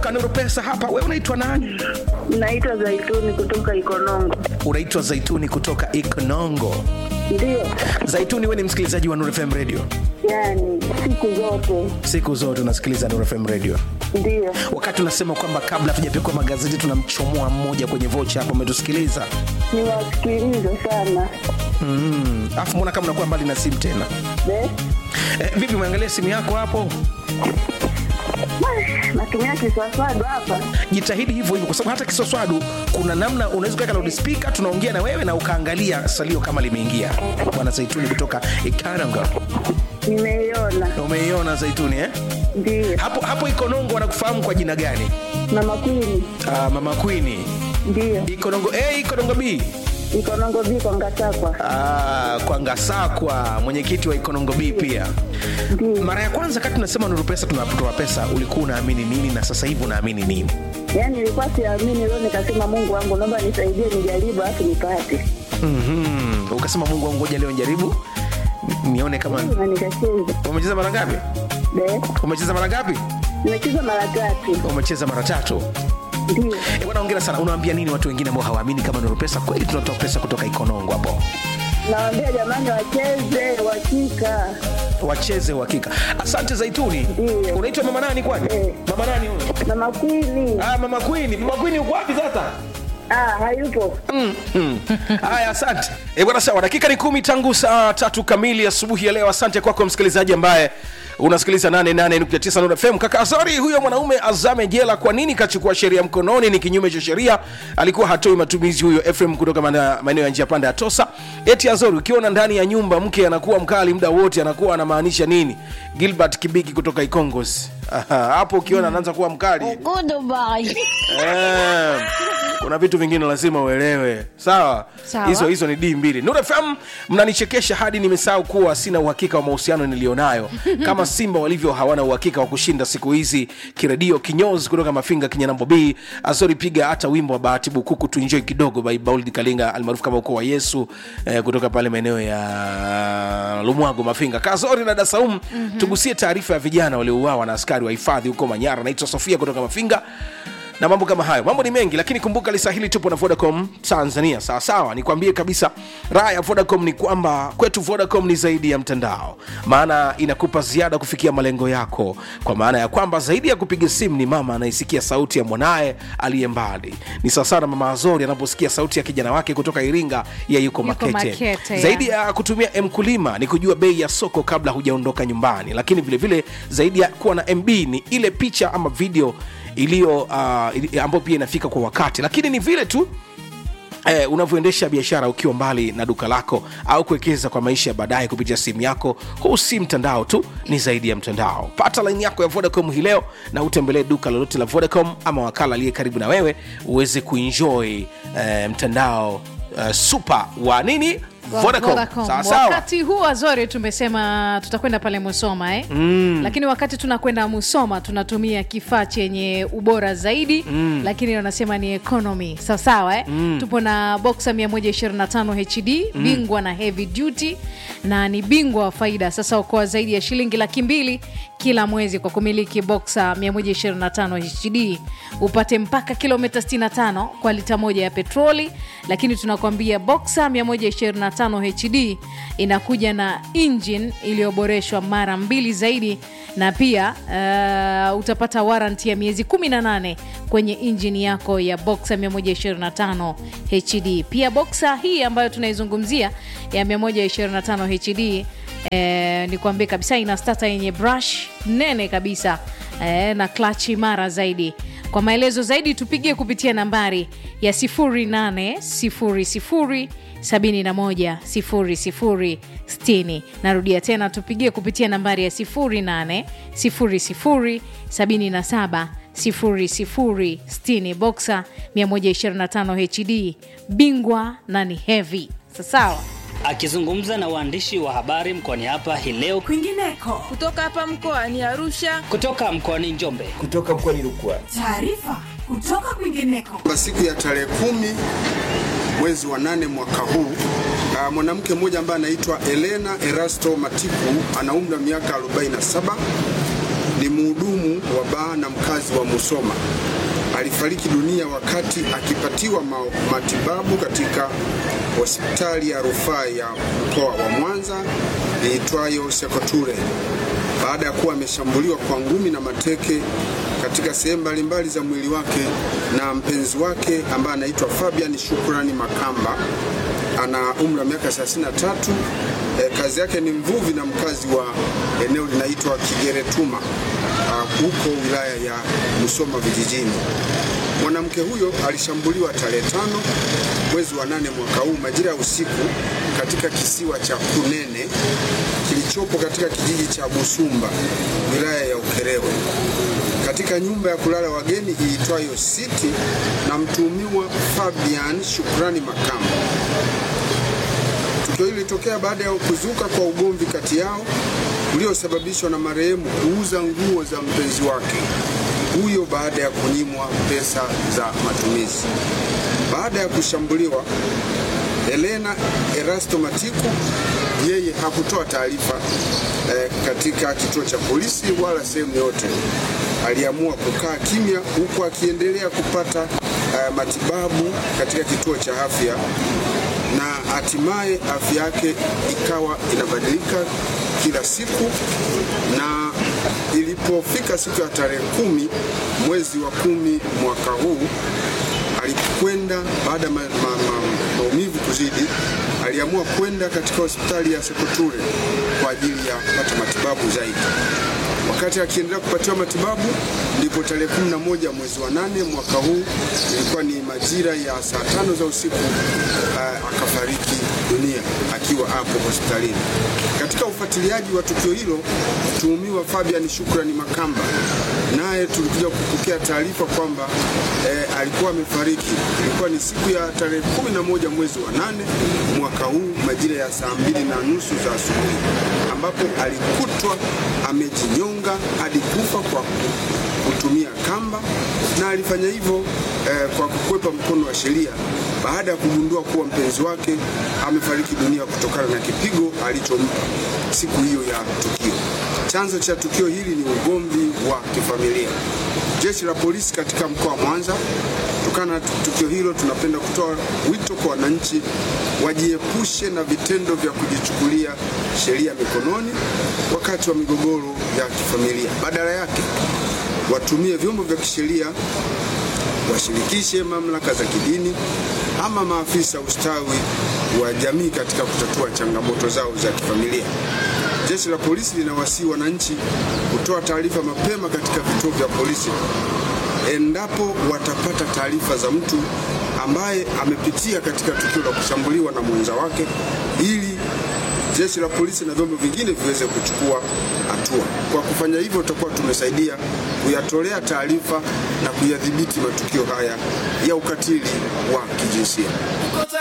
Kanuru Pesa hapa. Wewe unaitwa nani? Naitwa Zaituni kutoka Ikonongo. Unaitwa Zaituni kutoka Ikonongo. Ndio, Zaituni, wewe ni msikilizaji wa Nuru FM Radio? yani siku zote Siku zote unasikiliza Nuru FM Radio. ndio. Wakati unasema kwamba kabla hatujapikwa magazeti tunamchomoa mmoja kwenye vocha hapo, umetusikiliza Niwasikiliza sana mm. Afu mbona kama unakuwa mbali na simu tena Be? eh, vipi, umeangalia simu yako hapo? Natumia kiswaswadu hapa. Jitahidi hivyo hivyo, kwa sababu hata kiswaswadu kuna namna unaweza kuweka loudspeaker, tunaongea na wewe na ukaangalia salio kama limeingia. Bwana Zaituni kutoka Ikananga, Nimeiona, umeiona Zaituni eh? ndio. hapo hapo Ikonongo wanakufahamu kwa jina gani? Mama Kwini, Ah, mama Queen. ndio. Ikonongo A, Ikonongo B. Ikonongo biko Ngatakwa, Ah, kwa Ngasakwa, mwenyekiti wa Ikonongo B pia. ndio. Mara ya kwanza kati tunasema Nuru Pesa tunatoa pesa, ulikuwa unaamini nini na sasa hivi unaamini nini? Yani nilikuwa siamini, leo nikasema Mungu wangu, naomba nisaidie, nijaribu afu nipate, Mhm. Ukasema Mungu wangu, ngoja leo njaribu nione kama na nikacheza. umecheza mara ngapi? Be? Umecheza mara ngapi? Nimecheza mara tatu, Umecheza mara tatu. ndio. Eh, bwana hongera sana. Unawaambia nini watu wengine ambao hawaamini kama Nuru Pesa kweli tunatoa pesa kutoka Ikonongo hapo? Nawaambia jamani, wacheze wakika. Wacheze uhakika. Asante Zaituni. Ndio. Unaitwa mama nani kwani? Eh. Mama nani huyo? Mama Kwini, Ah, mama Queen. Mama Queen uko wapi sasa? ah, hayupo. Haya, asante e bwana. Sawa, dakika ni kumi tangu saa tatu kamili asubuhi ya leo. Asante kwako msikilizaji ambaye unasikiliza 88.9 Nuru FM. Kaka Azori, huyo mwanaume azame jela. Kwa nini kachukua sheria mkononi? Ni kinyume cha sheria, alikuwa hatoi matumizi huyo Efrem kutoka mana- maeneo ya njia panda ya Tosa. Eti Azori, ukiona ndani ya nyumba mke anakuwa mkali muda wote, anakuwa anamaanisha nini? Gilbert Kibiki kutoka Ikongos. Aha, hapo ukiona anaanza kuwa mkali Eh, kuna vitu vingine lazima uelewe sawa Sawa. hizo hizo ni d mbili Nuru fm mnanichekesha hadi nimesahau kuwa sina uhakika wa mahusiano niliyonayo kama simba walivyo hawana uhakika wa kushinda siku hizi kiredio kinyozi kutoka mafinga kinyanambo b azori piga hata wimbo wa bahati bukuku tuenjoy kidogo by bauld kalinga almaarufu kama ukoo wa yesu eh, kutoka pale maeneo ya lumwago mafinga kazori na dasaum mm-hmm. tugusie taarifa ya vijana waliouawa na askari wa hifadhi huko manyara naitwa sofia kutoka mafinga na mambo kama hayo mambo ni mengi lakini kumbuka lisa hili tupo na vodacom tanzania sawasawa nikwambie kabisa raha ya vodacom ni kwamba kwetu vodacom ni zaidi ya mtandao maana inakupa ziada kufikia malengo yako kwa maana ya kwamba zaidi ya kupiga simu ni mama anaisikia sauti ya mwanaye aliye mbali ni sawasawa na mama azori anaposikia sauti ya kijana wake kutoka iringa ya yuko makete, Makete, ya. zaidi ya kutumia mkulima ni kujua bei ya soko kabla hujaondoka nyumbani lakini vilevile vile, zaidi ya kuwa na mb ni ile picha ama video iliyo uh, ili- ambayo pia inafika kwa wakati lakini ni vile tu Eh, unavyoendesha biashara ukiwa mbali na duka lako au kuwekeza kwa maisha ya baadaye kupitia simu yako huu si mtandao tu ni zaidi ya mtandao pata laini yako ya vodacom hii leo na utembelee duka lolote la vodacom ama wakala aliye karibu na wewe uweze kuenjoy eh, mtandao eh, super wa nini vodacom, Vodacom. Sawa sawa. wakati huu azori tumesema tutakwenda pale musoma eh? mm. lakini wakati tunakwenda musoma tunatumia kifaa chenye ubora zaidi mm. lakini wanasema ni economy sawasawa eh? mm. tupo na boxa 125 hd mm. bingwa na heavy duty na ni bingwa wa faida sasa ukoa zaidi ya shilingi laki mbili kila mwezi kwa kumiliki boxa 125 hd upate mpaka kilomita 65 kwa lita moja ya petroli lakini tunakwambia boxa 125 hd inakuja na engine iliyoboreshwa mara mbili zaidi na pia uh, utapata waranti ya miezi 18 kwenye injini yako ya boxa 125 hd pia boxa hii ambayo tunaizungumzia ya 125 hd eh, ni kuambia kabisa ina stata yenye brush nene kabisa eh, na clutch imara zaidi kwa maelezo zaidi tupigie kupitia nambari ya 0800 71 00 60 narudia tena tupigie kupitia nambari ya 0800 77 00 60 boxa 125 hd bingwa na ni heavy sasawa Akizungumza na waandishi wa habari mkoani hapa hii leo kwingineko kutoka hapa mkoani Arusha. kutoka mkoani Njombe, kutoka mkoani Rukwa. taarifa kutoka kwingineko Kwa siku ya tarehe kumi mwezi wa nane mwaka huu uh, mwanamke mmoja ambaye anaitwa Elena Erasto Matiku ana umri wa miaka 47 ni mhudumu mhudumu wa baa na mkazi wa Musoma. Alifariki dunia wakati akipatiwa ma matibabu katika hospitali ya rufaa ya mkoa wa Mwanza iitwayo Sekoture baada ya kuwa ameshambuliwa kwa ngumi na mateke katika sehemu mbalimbali za mwili wake na mpenzi wake ambaye anaitwa Fabian Shukrani Makamba ana umri wa miaka 33. E, kazi yake ni mvuvi na mkazi wa eneo linaitwa Kigeretuma huko wilaya ya Musoma vijijini. Mwanamke huyo alishambuliwa tarehe tano mwezi wa nane mwaka huu majira ya usiku katika kisiwa cha Kunene kilichopo katika kijiji cha Busumba wilaya ya Ukerewe katika nyumba ya kulala wageni iitwayo City na mtuhumiwa Fabian Shukrani Makamba. Tukio hili lilitokea baada ya kuzuka kwa ugomvi kati yao uliosababishwa na marehemu kuuza nguo za mpenzi wake huyo baada ya kunyimwa pesa za matumizi. Baada ya kushambuliwa, Helena Erasto Matiku yeye hakutoa taarifa eh, katika kituo cha polisi wala sehemu yote. Aliamua kukaa kimya huku akiendelea kupata eh, matibabu katika kituo cha afya na hatimaye afya yake ikawa inabadilika kila siku, na ilipofika siku ya tarehe kumi mwezi wa kumi mwaka huu alikwenda baada ya ma, ma, ma, maumivu kuzidi, aliamua kwenda katika hospitali ya Sekoture kwa ajili ya kupata matibabu zaidi. Wakati akiendelea kupatiwa matibabu, ndipo tarehe 11 mwezi wa nane mwaka huu, ilikuwa ni majira ya saa tano za usiku, uh, akafariki dunia akiwa hapo hospitalini. Katika ufuatiliaji wa tukio hilo, mtuhumiwa Fabian Shukrani Makamba naye tulikuja kupokea taarifa kwamba eh, alikuwa amefariki. Ilikuwa ni siku ya tarehe 11 mwezi wa nane mwaka huu majira ya saa mbili na nusu za asubuhi, ambapo alikutwa amejinyonga hadi kufa kwa kutumia kamba, na alifanya hivyo eh, kwa kukwepa mkono wa sheria baada ya kugundua kuwa mpenzi wake amefariki dunia kutokana na kipigo alichompa siku hiyo ya tukio. Chanzo cha tukio hili ni ugomvi wa kifamilia. Jeshi la polisi katika mkoa wa Mwanza, kutokana na tukio hilo, tunapenda kutoa wito kwa wananchi wajiepushe na vitendo vya kujichukulia sheria mikononi wakati wa migogoro ya kifamilia. Badala yake watumie vyombo vya kisheria, washirikishe mamlaka za kidini ama maafisa ustawi wa jamii katika kutatua changamoto zao za kifamilia. Jeshi la polisi linawasihi wananchi kutoa taarifa mapema katika vituo vya polisi endapo watapata taarifa za mtu ambaye amepitia katika tukio la kushambuliwa na mwenza wake, ili jeshi la polisi na vyombo vingine viweze kuchukua hatua. Kwa kufanya hivyo, tutakuwa tumesaidia kuyatolea taarifa na kuyadhibiti matukio haya ya ukatili wa kijinsia.